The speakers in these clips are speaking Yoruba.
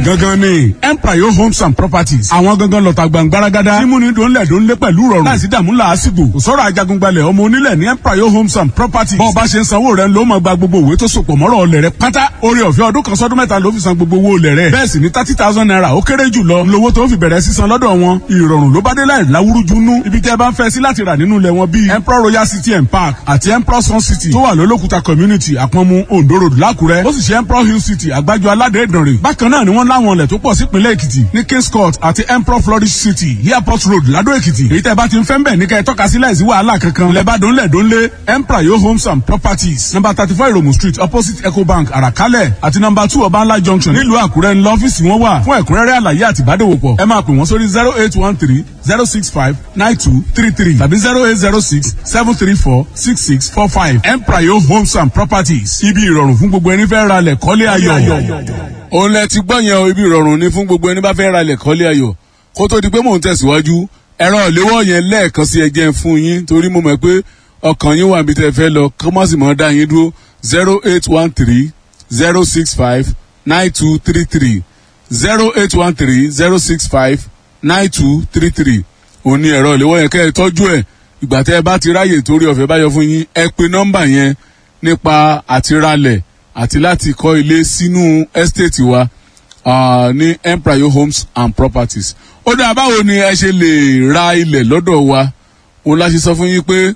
gangan ni empire homes and properties àwọn gangan lọ́ta gbàngbáragádá mímúni dòńlẹ̀ dòńlé pẹ̀lú rọrùn láìsí dààmú làásìgbò kò sọ̀rọ̀ ajagungbalẹ̀ ọmọ onílẹ̀ ní empire homes and properties bọ́ọ̀ bá ṣe ń sanwó rẹ̀ ló máa gba gbogbo òwe tó sopọ̀ mọ́rọ̀ ọlẹ̀ rẹ̀ pátá orí ọ̀fẹ́ ọdún kan sọ́dún mẹ́ta ló fi san gbogbo owó olẹ̀ rẹ̀ bẹ́ẹ̀ sì ni thirty thousand naira ó kéré jù lọ lówó tó fi bẹ̀rẹ̀ sísan lọ́dọ̀ wọn ìrọ̀rùn ló bá dé láì láwúrújú nú ibi tẹ́ ẹ bá ń fẹ́ sí láti rà nínú ilẹ̀ wọn bíi emperor royal city and park àti emperor sun city tó wà lólókùta community àpọ̀nmu ondo road lákùrẹ́ ó sì ṣe emperor hill city àgbájọ aládé ìdànrè bákan náà ni wọ́n láwọn ilẹ̀ tó pọ̀ sípínlẹ̀ èkìtì ní kings court àti emperor flourish city airport road ládó èkìtì èyí tẹ́ bá ti ń fẹ́ ń bẹ̀ ní kẹ́ ẹ tọ́ka sí láìsí wàhálà kankan ilẹ̀ bá dónlẹ̀ dónlé emperor yo homes and properties number thirty four iromu street opposite ecobank àràkálẹ̀ àti number two ọbańlá junction nílùú àkúrẹ́ ńlọ ọ́fíìsì wọn wà fún ẹ̀kúnrẹ́rẹ́ àlàyé àti ìbádòwòpọ̀ ẹ máa pè wọ́n sórí zero eight one three zero six five nine two three three tàbí zero eight zero six seven three four six six four five emprayo homes and properties ibi ìrọ̀rùn fún gbogbo ẹni fẹ́ ra lẹ̀ kọ́lé ayọ̀. òun lẹ ti gbọ́ yẹn o ibi ìrọ̀rùn ni fún gbogbo ẹni bá fẹ́ ra lẹ̀ kọ́lé ayọ̀ kó tó di pé mò ń tẹ̀síwájú ẹ̀rọ ìléwọ́ yẹn lẹ́ẹ̀kan sí ẹjẹ́ fún yín torí mo mọ̀ pé ọkàn yín wà níbi tẹ́ fẹ́ lọ kọ́ mọ́ sì mọ́ dá yín dúró zero eight one three zero six five nine two three three zero eight one three zero six five nine two three three òun ni ẹ̀rọ ìléwọ́ yẹn kẹ́ ẹ tọ́jú ẹ̀ ìgbà tẹ́ ẹ bá ti ráyè torí ọ̀fẹ́ bá yọ fún yín ẹ pe nọ́mbà yẹn nípa àtiralẹ̀ àti láti kọ́ ilé sínú ẹ́stéètì wa uh, ní empire homes and properties. ó dáa báwo ni ẹ ṣe lè ra ilẹ̀ lọ́dọ̀ wa òun la ṣe sọ fún yín pé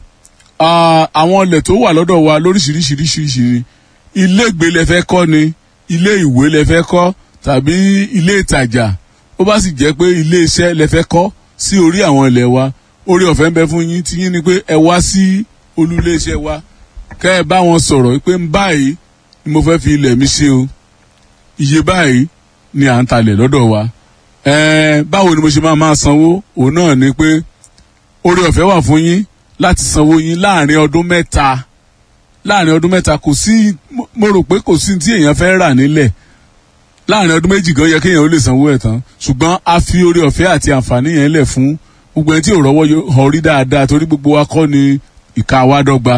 àwọn ilẹ̀ tó wà lọ́dọ̀ wa lóríṣiríṣiríṣiríṣi ilé ìgbé lẹ fẹ́ kọ́ ni ilé ìwé lẹ fẹ́ kọ́ tàbí ilé ìtajà ó bá sì jẹ́ pé ilé iṣẹ́ lẹ fẹ́ kọ́ sí orí àwọn ilẹ̀ wa orí ọ̀fẹ́ ń bẹ fún yín tí yín ni pé ẹ wá sí olú ilé iṣẹ́ wa kẹ́ ẹ bá wọn sọ̀rọ̀ pé báyìí ni mo fẹ́ fi ilẹ̀ mi ṣe o iye báyìí ni à ń talẹ̀ lọ́dọ̀ wa ẹ̀ẹ́n báwo ni mo ṣe máa máa sanwó òun náà ni pé orí ọ̀fẹ́ wà fún yín láti sanwó yín láàrin ọdún mẹ́ta láàrin ọdún mẹ́ta kò sí mo rò pé kò sí tí èèyàn fẹ́ rà nílẹ̀ láàrin ọdún méjì gan yẹ kéèyàn ó lè sanwó ẹ̀ tán ṣùgbọ́n a fi orí ọ̀fẹ́ àti àǹfààní yẹn lẹ̀ fún gbogbo ẹni tí ò rọ́wọ́ họ rí dáadáa torí gbogbo wa kọ́ ni ìka wa dọ́gba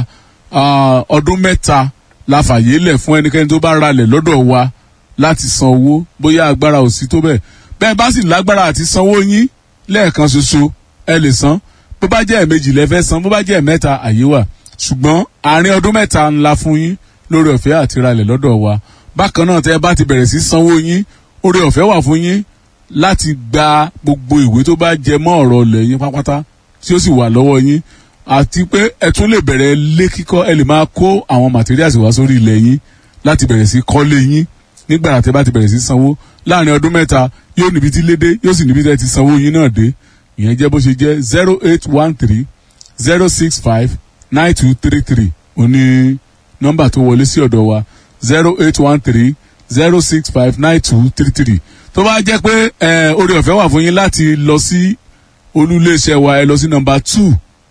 ọdún mẹ́ta la fàyè lẹ̀ fún ẹnikẹ́ni tó bá ralẹ̀ lọ́dọ̀ wa láti san owó bóyá agbára ò sí tó bẹ́ẹ̀ bẹ́ẹ̀ bá sì lágbára àti sanwó yín lẹ́ẹ̀kan ṣoṣo ẹ lè san bó bá jẹ́ ẹ̀mejì lẹ́fẹ́ san bó bá jẹ́ ẹ̀mẹ́ta àyè wà ṣùgbọ́n àárín ọdún mẹ́ta ńlá fún yín lórí ọ̀fẹ́ àti ralẹ̀ lọ́dọ̀ wa bákan náà tẹ́ ẹ bá ti bẹ̀rẹ̀ sí sanwó yín orí ọ̀fẹ́ wà fún yín láti gba gbogbo ìwé tó bá jẹ mọ́ ọ̀rọ̀ ilẹ̀ yín pátápátá tí ó sì wà lọ́wọ́ yín àti pé ẹ tún lè bẹ̀rẹ̀ lé kíkọ́ ẹ lè máa kó àwọn materials wá sórí ilẹ̀ yín láti bẹ̀rẹ̀ sí kọ́lé yín nígbà tẹ́ bá ti bẹ̀rẹ̀ sí sanwó láàrin ọdún mẹ́ta yóò níbi tí lédè yóò sì níbi tẹ́ ti sanwó yín náà dé ìyẹn jẹ́ bó ṣe jẹ́ zero eight one three zero six five nine two three three òní nọ́mbà tó wọlé sí ọ̀dọ̀ wa zero eight one three zero six five nine two three three tó bá jẹ́ pé orí ọ̀fẹ́ wà fún yín láti lọ sí olúléeṣẹ́ wa ẹ lọ sí nọ́mbà two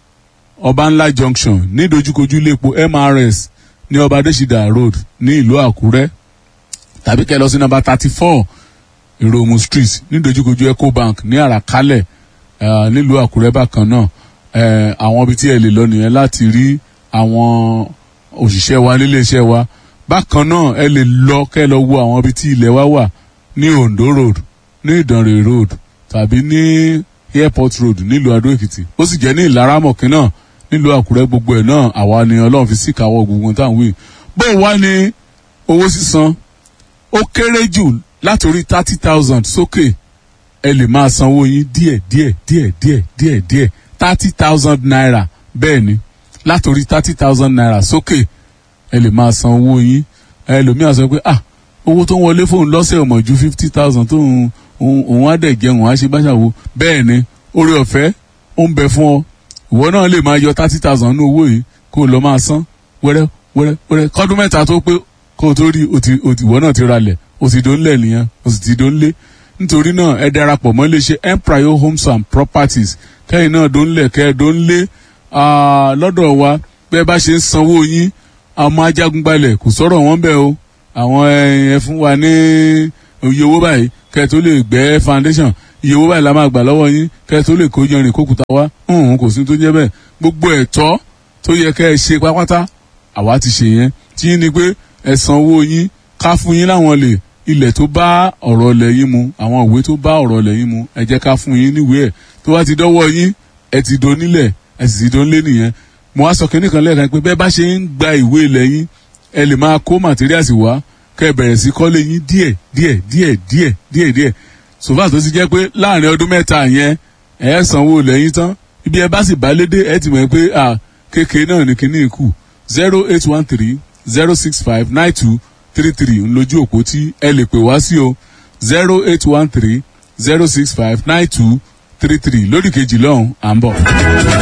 ọbànlá junction ní dojúkojú iléepo mrs ní ọba adésídà road ní ìlú àkúrẹ́ tàbí kẹ́ lọ sí nọ́mbà thirty four ìròmù street ní dojúkojú ecobank ní àràkálẹ̀ nílùú àkúrẹ́ bákan náà àwọn ibi tí ẹ lè lọ nìyẹn láti rí àwọn òṣìṣẹ́ wa níléeṣẹ́ wa bákan náà ẹ lè lọ kẹ́ lọ wo àwọn ibi tí ilẹ̀ wa wà ní ondo road ní ìdànrè road tàbí ní airport road nílùú adó èkìtì ó sì jẹ́ ní ìlaramọ̀kín náà nílùú àkúrẹ́ gbogbo ẹ̀ náà àwa ni ọlọ́run fi síkàwọ́ gbogbo táwọn wí bó wá ní owó sísan ó kéré jù látòrí thirty thousand sókè ẹ lè máa sanwó yín díẹ̀ díẹ̀ díẹ̀ díẹ̀ díẹ̀ díẹ̀ thirty thousand naira bẹ́ẹ̀ ni látòrí thirty thousand naira sókè ẹ lè máa san owó yín ẹlòmíà sọ pé ah owó tó ń wọlé fóun lọ́sẹ̀ ò mọ̀ ju fifty thousand tó ń òun á dẹ̀ jẹun á ṣe báṣàwò bẹ́ẹ̀ ni orí ọ̀fẹ́ ó ń bẹ fún ọ ìwọ náà lè máa yọ thirty thousand ní owó yìí kó o lọ máa san wẹ́rẹ́ wẹ́rẹ́ wẹ́rẹ́ kọ́dún mẹ́ta tó pé kó o tó rí ìwọ náà ti ralẹ̀ o sì dón lẹ̀ nìyẹn o sì ti dón lé nítorí náà ẹ darapọ̀ mọ́ iléeṣẹ́ empire homes and properties kẹ́yìn náà dón lẹ̀ kẹ́ ẹ dón lé lọ́dọ̀ wa bẹ́ẹ̀ bá ṣe ń sanwó yín àwọn ajagunbalẹ̀ kò sọ̀rọ̀ wọn bẹ́ẹ̀ o àwọn ẹ fún wa ní iye owó báyìí kẹ́ tó lè gbẹ́ foundation iye owó báyìí la máa gbà lọ́wọ́ yín kẹ́ tó lè kó yanrìn kókùtà wá hùn kò sí tó jẹ́ bẹ́ẹ̀ gbogbo ẹ̀tọ́ tó yẹ kẹ́ ẹ ṣe pápátá àwa ti ṣe yẹn tí yín ni pé ẹ san owó yín ká fún yín láwọn lè ilẹ̀ tó bá ọ̀rọ̀ ilẹ̀ yín mu àwọn ìwé tó bá ọ̀rọ̀ ilẹ̀ yín mu ẹ jẹ́ ká fún yín níwèé ẹ̀ tó bá ti dọ́wọ́ yín ẹ ti do nílẹ̀ ẹ sì ti do nílé nìyẹn mo wá sọ kínní kan lẹ́ẹ̀kan pé bẹ́ẹ̀ bá ṣe ń gba ìwé ilẹ̀ yín ẹ lè máa kó materials wá kẹ́ ẹ bẹ̀rẹ̀ sí kọ́lé yín díẹ̀ díẹ̀ díẹ̀ díẹ̀ díẹ̀ díẹ̀ sòfà tó ti jẹ́ pé láàrin ọdún mẹ́ta yẹn ẹ sanwó ilẹ̀ yín tán ibi ẹ bá sì bá lédè ẹ ti mọ̀ pé à kékeré náà ní kínní kù zero eight one three zero six five nine two three three ńlójú òpó tí ẹ lè pè wá sí o zero eight one three zero six five nine two three three lórí kejì lọ́hùn à ń bọ̀.